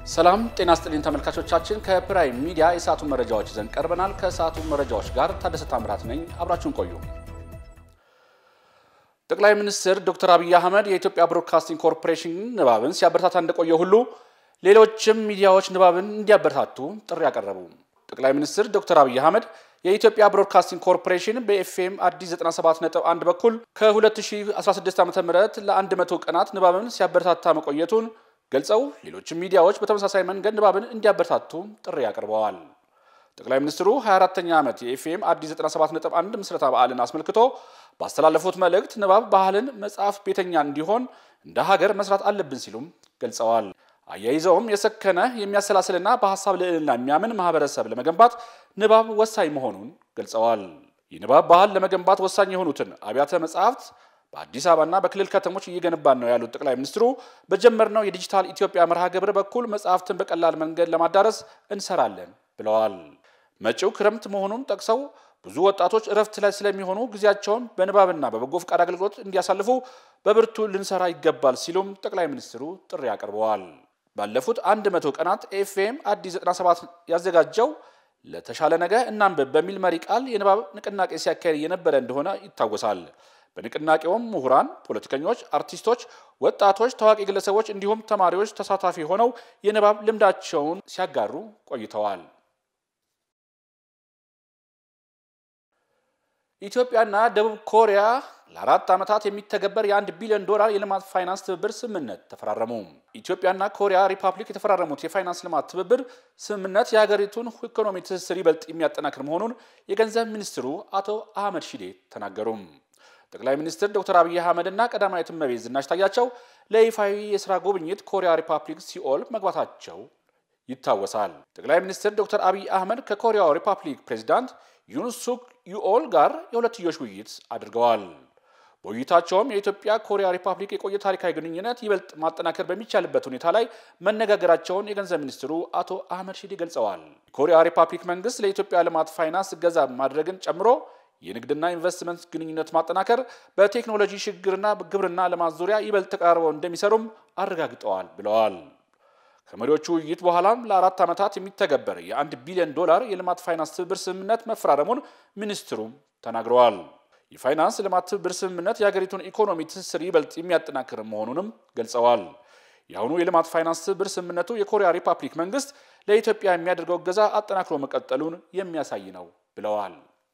ሰላም ጤና ስጥልኝ ተመልካቾቻችን፣ ከፕራይም ሚዲያ የሰዓቱን መረጃዎች ይዘን ቀርበናል። ከሰዓቱ መረጃዎች ጋር ታደሰ ታምራት ነኝ። አብራችሁን ቆዩ። ጠቅላይ ሚኒስትር ዶክተር አብይ አህመድ የኢትዮጵያ ብሮድካስቲንግ ኮርፖሬሽን ንባብን ሲያበረታታ እንደቆየ ሁሉ ሌሎችም ሚዲያዎች ንባብን እንዲያበረታቱ ጥሪ ያቀረቡ ጠቅላይ ሚኒስትር ዶክተር አብይ አህመድ የኢትዮጵያ ብሮድካስቲንግ ኮርፖሬሽን በኤፍኤም አዲስ 97.1 በኩል ከ2016 ዓ.ም ለ100 ቀናት ንባብን ሲያበረታታ መቆየቱን ገልጸው ሌሎችም ሚዲያዎች በተመሳሳይ መንገድ ንባብን እንዲያበረታቱ ጥሪ አቅርበዋል። ጠቅላይ ሚኒስትሩ 24ኛ ዓመት የኤፍኤም አዲስ 97.1 ምስረታ በዓልን አስመልክቶ ባስተላለፉት መልእክት ንባብ ባህልን መጽሐፍ ቤተኛ እንዲሆን እንደ ሀገር መስራት አለብን ሲሉም ገልጸዋል። አያይዘውም የሰከነ የሚያሰላስልና በሀሳብ ልዕልና የሚያምን ማህበረሰብ ለመገንባት ንባብ ወሳኝ መሆኑን ገልጸዋል። የንባብ ባህል ለመገንባት ወሳኝ የሆኑትን አብያተ መጽሐፍት በአዲስ አበባና በክልል ከተሞች እየገነባን ነው ያሉት ጠቅላይ ሚኒስትሩ በጀመርነው የዲጂታል ኢትዮጵያ መርሃ ግብር በኩል መጽሐፍትን በቀላል መንገድ ለማዳረስ እንሰራለን ብለዋል። መጪው ክረምት መሆኑን ጠቅሰው ብዙ ወጣቶች እረፍት ላይ ስለሚሆኑ ጊዜያቸውን በንባብና በበጎ ፈቃድ አገልግሎት እንዲያሳልፉ በብርቱ ልንሰራ ይገባል ሲሉም ጠቅላይ ሚኒስትሩ ጥሪ አቅርበዋል። ባለፉት አንድ መቶ ቀናት ኤፍኤም አዲስ 97 ያዘጋጀው ለተሻለ ነገ እናንብብ በሚል መሪ ቃል የንባብ ንቅናቄ ሲያካሄድ የነበረ እንደሆነ ይታወሳል። በንቅናቄውም ምሁራን፣ ፖለቲከኞች፣ አርቲስቶች፣ ወጣቶች፣ ታዋቂ ግለሰቦች እንዲሁም ተማሪዎች ተሳታፊ ሆነው የንባብ ልምዳቸውን ሲያጋሩ ቆይተዋል። ኢትዮጵያና ደቡብ ኮሪያ ለአራት ዓመታት የሚተገበር የአንድ ቢሊዮን ዶላር የልማት ፋይናንስ ትብብር ስምምነት ተፈራረሙ። ኢትዮጵያና ኮሪያ ሪፐብሊክ የተፈራረሙት የፋይናንስ ልማት ትብብር ስምምነት የሀገሪቱን ኢኮኖሚ ትስስር ይበልጥ የሚያጠናክር መሆኑን የገንዘብ ሚኒስትሩ አቶ አህመድ ሺዴ ተናገሩ። ጠቅላይ ሚኒስትር ዶክተር አብይ አህመድ እና ቀዳማዊት እመቤት ዝናሽ ታያቸው ለይፋዊ የስራ ጉብኝት ኮሪያ ሪፐብሊክ ሲኦል መግባታቸው ይታወሳል። ጠቅላይ ሚኒስትር ዶክተር አብይ አህመድ ከኮሪያው ሪፐብሊክ ፕሬዚዳንት ዩን ሱክ ዩኦል ጋር የሁለትዮሽ ውይይት አድርገዋል። በውይይታቸውም የኢትዮጵያ ኮሪያ ሪፐብሊክ የቆየ ታሪካዊ ግንኙነት ይበልጥ ማጠናከር በሚቻልበት ሁኔታ ላይ መነጋገራቸውን የገንዘብ ሚኒስትሩ አቶ አህመድ ሺዴ ገልጸዋል። የኮሪያ ሪፐብሊክ መንግስት ለኢትዮጵያ ልማት ፋይናንስ እገዛ ማድረግን ጨምሮ የንግድና ኢንቨስትመንት ግንኙነት ማጠናከር፣ በቴክኖሎጂ ሽግግርና ግብርና ልማት ዙሪያ ይበልጥ ተቀራርበው እንደሚሰሩም አረጋግጠዋል ብለዋል። ከመሪዎቹ ውይይት በኋላም ለአራት ዓመታት የሚተገበር የአንድ ቢሊዮን ዶላር የልማት ፋይናንስ ትብብር ስምምነት መፈራረሙን ሚኒስትሩም ተናግረዋል። የፋይናንስ ልማት ትብብር ስምምነት የሀገሪቱን ኢኮኖሚ ትስስር ይበልጥ የሚያጠናክር መሆኑንም ገልጸዋል። የአሁኑ የልማት ፋይናንስ ትብብር ስምምነቱ የኮሪያ ሪፐብሊክ መንግስት ለኢትዮጵያ የሚያደርገው እገዛ አጠናክሮ መቀጠሉን የሚያሳይ ነው ብለዋል።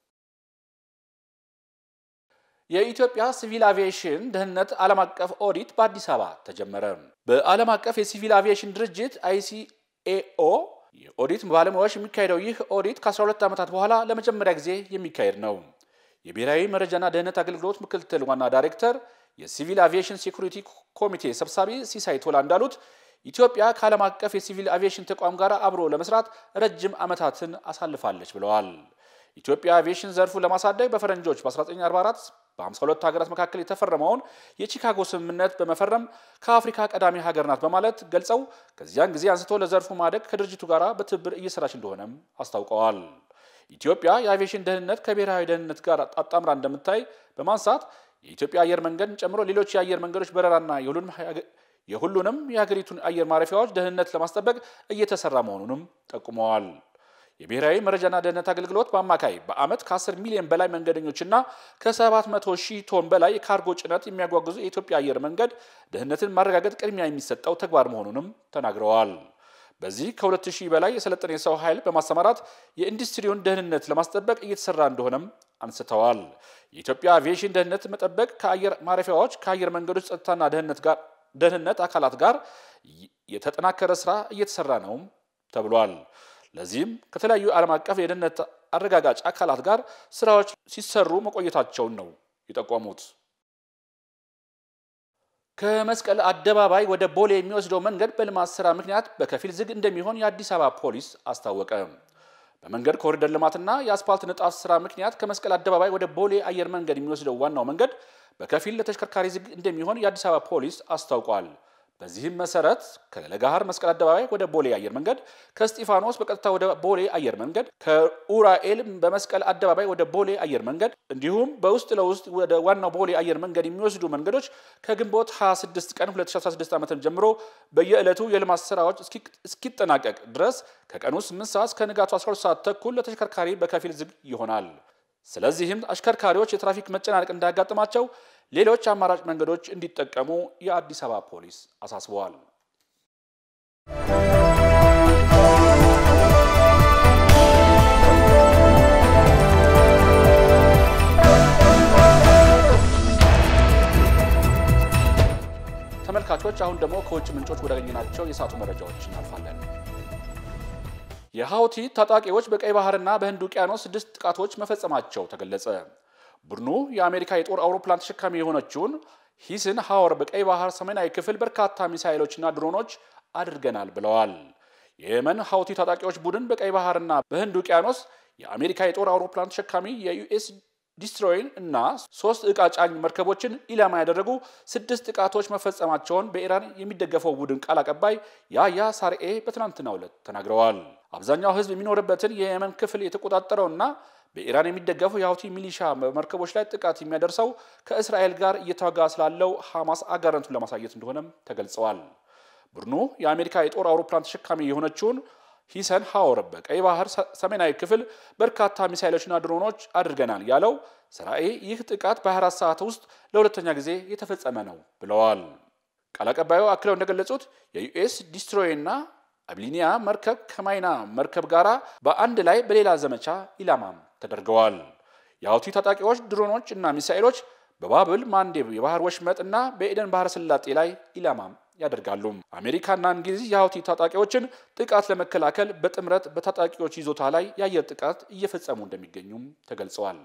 የኢትዮጵያ ሲቪል አቪዬሽን ደህንነት ዓለም አቀፍ ኦዲት በአዲስ አበባ ተጀመረ። በዓለም አቀፍ የሲቪል አቪዬሽን ድርጅት አይሲኤኦ የኦዲት ባለሙያዎች የሚካሄደው ይህ ኦዲት ከ12 ዓመታት በኋላ ለመጀመሪያ ጊዜ የሚካሄድ ነው። የብሔራዊ መረጃና ደህንነት አገልግሎት ምክትል ዋና ዳይሬክተር የሲቪል አቪዬሽን ሴኩሪቲ ኮሚቴ ሰብሳቢ ሲሳይ ቶላ እንዳሉት ኢትዮጵያ ከዓለም አቀፍ የሲቪል አቪዬሽን ተቋም ጋር አብሮ ለመስራት ረጅም ዓመታትን አሳልፋለች ብለዋል። ኢትዮጵያ አቪዬሽን ዘርፉ ለማሳደግ በፈረንጆች በ1944 በ52 ሀገራት መካከል የተፈረመውን የቺካጎ ስምምነት በመፈረም ከአፍሪካ ቀዳሚ ሀገር ናት በማለት ገልጸው ከዚያን ጊዜ አንስቶ ለዘርፉ ማደግ ከድርጅቱ ጋር በትብብር እየሰራች እንደሆነም አስታውቀዋል። ኢትዮጵያ የአቪዬሽን ደህንነት ከብሔራዊ ደህንነት ጋር አጣምራ እንደምታይ በማንሳት የኢትዮጵያ አየር መንገድን ጨምሮ ሌሎች የአየር መንገዶች በረራና የሁሉንም የሀገሪቱን አየር ማረፊያዎች ደህንነት ለማስጠበቅ እየተሰራ መሆኑንም ጠቁመዋል። የብሔራዊ መረጃና ደህንነት አገልግሎት በአማካይ በዓመት ከ10 ሚሊዮን በላይ መንገደኞችና ከ700 ሺህ ቶን በላይ የካርጎ ጭነት የሚያጓጉዙ የኢትዮጵያ አየር መንገድ ደህንነትን ማረጋገጥ ቅድሚያ የሚሰጠው ተግባር መሆኑንም ተናግረዋል። በዚህ ከ2000 በላይ የሰለጠነ የሰው ኃይል በማሰማራት የኢንዱስትሪውን ደህንነት ለማስጠበቅ እየተሰራ እንደሆነም አንስተዋል። የኢትዮጵያ አቪዬሽን ደህንነት መጠበቅ ከአየር ማረፊያዎች፣ ከአየር መንገዶች ጸጥታና ደህንነት ጋር ደህንነት አካላት ጋር የተጠናከረ ስራ እየተሰራ ነውም ተብሏል። ለዚህም ከተለያዩ ዓለም አቀፍ የደህንነት አረጋጋጭ አካላት ጋር ስራዎች ሲሰሩ መቆየታቸውን ነው የጠቆሙት። ከመስቀል አደባባይ ወደ ቦሌ የሚወስደው መንገድ በልማት ስራ ምክንያት በከፊል ዝግ እንደሚሆን የአዲስ አበባ ፖሊስ አስታወቀ። በመንገድ ኮሪደር ልማትና የአስፓልት ንጣፍ ስራ ምክንያት ከመስቀል አደባባይ ወደ ቦሌ አየር መንገድ የሚወስደው ዋናው መንገድ በከፊል ለተሽከርካሪ ዝግ እንደሚሆን የአዲስ አበባ ፖሊስ አስታውቋል። በዚህም መሰረት ከለጋሃር መስቀል አደባባይ ወደ ቦሌ አየር መንገድ፣ ከስጢፋኖስ በቀጥታ ወደ ቦሌ አየር መንገድ፣ ከኡራኤል በመስቀል አደባባይ ወደ ቦሌ አየር መንገድ እንዲሁም በውስጥ ለውስጥ ወደ ዋናው ቦሌ አየር መንገድ የሚወስዱ መንገዶች ከግንቦት 26 ቀን 2016 ዓ.ም ጀምሮ በየዕለቱ የልማት ስራዎች እስኪጠናቀቅ ድረስ ከቀኑ 8 ሰዓት እስከ ንጋቱ 12 ሰዓት ተኩል ለተሽከርካሪ በከፊል ዝግ ይሆናል። ስለዚህም አሽከርካሪዎች የትራፊክ መጨናነቅ እንዳያጋጥማቸው ሌሎች አማራጭ መንገዶች እንዲጠቀሙ የአዲስ አበባ ፖሊስ አሳስበዋል። ተመልካቾች አሁን ደግሞ ከውጭ ምንጮች ወዳገኘናቸው የሰዓቱ መረጃዎች እናልፋለን። የሀውቲ ታጣቂዎች በቀይ ባህርና በህንድ ውቅያኖስ ስድስት ጥቃቶች መፈጸማቸው ተገለጸ። ቡድኑ የአሜሪካ የጦር አውሮፕላን ተሸካሚ የሆነችውን ሂስን ሀወር በቀይ ባህር ሰሜናዊ ክፍል በርካታ ሚሳይሎችና ድሮኖች አድርገናል ብለዋል። የየመን ሀውቲ ታጣቂዎች ቡድን በቀይ ባህርና በህንድ ውቅያኖስ የአሜሪካ የጦር አውሮፕላን ተሸካሚ የዩኤስ ዲስትሮይን እና ሶስት ዕቃ ጫኝ መርከቦችን ኢላማ ያደረጉ ስድስት ጥቃቶች መፈጸማቸውን በኢራን የሚደገፈው ቡድን ቃል አቀባይ ያያ ሳርኤ በትናንትናው ዕለት ተናግረዋል። አብዛኛው ህዝብ የሚኖርበትን የየመን ክፍል የተቆጣጠረውና በኢራን የሚደገፈው የሀውቲ ሚሊሻ መርከቦች ላይ ጥቃት የሚያደርሰው ከእስራኤል ጋር እየተዋጋ ስላለው ሐማስ አጋርነቱን ለማሳየት እንደሆነም ተገልጸዋል። ቡድኑ የአሜሪካ የጦር አውሮፕላን ተሸካሚ የሆነችውን ሂሰን ሀወር በቀይ ባህር ሰሜናዊ ክፍል በርካታ ሚሳይሎችና ድሮኖች አድርገናል ያለው ስራኤ ይህ ጥቃት በ24 ሰዓት ውስጥ ለሁለተኛ ጊዜ የተፈጸመ ነው ብለዋል። ቃል አቀባዩ አክለው እንደገለጹት የዩኤስ ዲስትሮይና አብሊኒያ መርከብ ከማይና መርከብ ጋር በአንድ ላይ በሌላ ዘመቻ ኢላማም ተደርገዋል። የሀውቲ ታጣቂዎች ድሮኖች እና ሚሳኤሎች በባብል ማንዴብ የባህር ወሽመጥ እና በኤደን ባህረ ሰላጤ ላይ ኢላማም ያደርጋሉ። አሜሪካና እንግሊዝ የሀውቲ ታጣቂዎችን ጥቃት ለመከላከል በጥምረት በታጣቂዎች ይዞታ ላይ የአየር ጥቃት እየፈጸሙ እንደሚገኙም ተገልጸዋል።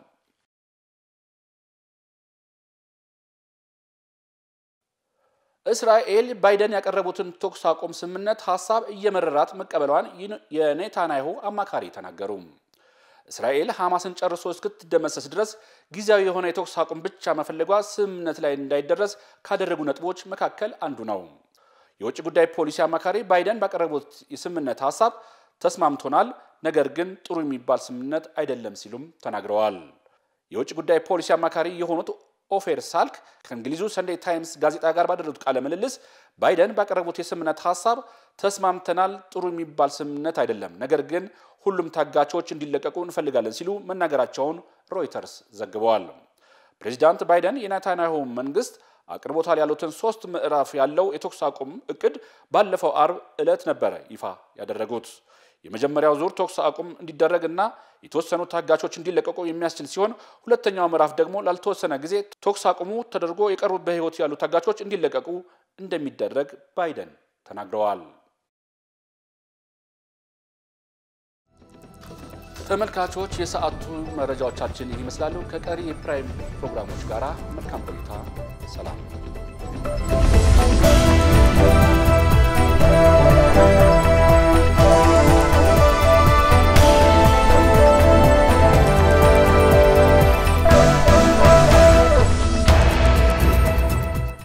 እስራኤል ባይደን ያቀረቡትን ተኩስ አቁም ስምምነት ሀሳብ እየመረራት መቀበሏን የኔታንያሁ አማካሪ ተናገሩ። እስራኤል ሐማስን ጨርሶ እስክትደመሰስ ድረስ ጊዜያዊ የሆነ የተኩስ አቁም ብቻ መፈለጓ ስምምነት ላይ እንዳይደረስ ካደረጉ ነጥቦች መካከል አንዱ ነው። የውጭ ጉዳይ ፖሊሲ አማካሪ ባይደን ባቀረቡት የስምምነት ሀሳብ ተስማምቶናል፣ ነገር ግን ጥሩ የሚባል ስምምነት አይደለም ሲሉም ተናግረዋል። የውጭ ጉዳይ ፖሊሲ አማካሪ የሆኑት ኦፌር ሳልክ ከእንግሊዙ ሰንዴይ ታይምስ ጋዜጣ ጋር ባደረጉት ቃለ ምልልስ ባይደን ባቀረቡት የስምምነት ሀሳብ ተስማምተናል፣ ጥሩ የሚባል ስምምነት አይደለም፣ ነገር ግን ሁሉም ታጋቾች እንዲለቀቁ እንፈልጋለን ሲሉ መናገራቸውን ሮይተርስ ዘግበዋል። ፕሬዚዳንት ባይደን የኔታንያሁ መንግስት አቅርቦታል ያሉትን ሶስት ምዕራፍ ያለው የተኩስ አቁም እቅድ ባለፈው አርብ ዕለት ነበረ ይፋ ያደረጉት። የመጀመሪያው ዙር ተኩስ አቁም እንዲደረግ እና የተወሰኑ ታጋቾች እንዲለቀቁ የሚያስችል ሲሆን ሁለተኛው ምዕራፍ ደግሞ ላልተወሰነ ጊዜ ተኩስ አቁሙ ተደርጎ የቀሩት በሕይወት ያሉ ታጋቾች እንዲለቀቁ እንደሚደረግ ባይደን ተናግረዋል። ተመልካቾች የሰዓቱ መረጃዎቻችን ይመስላሉ። ከቀሪ የፕራይም ፕሮግራሞች ጋር መልካም ቆይታ። ሰላም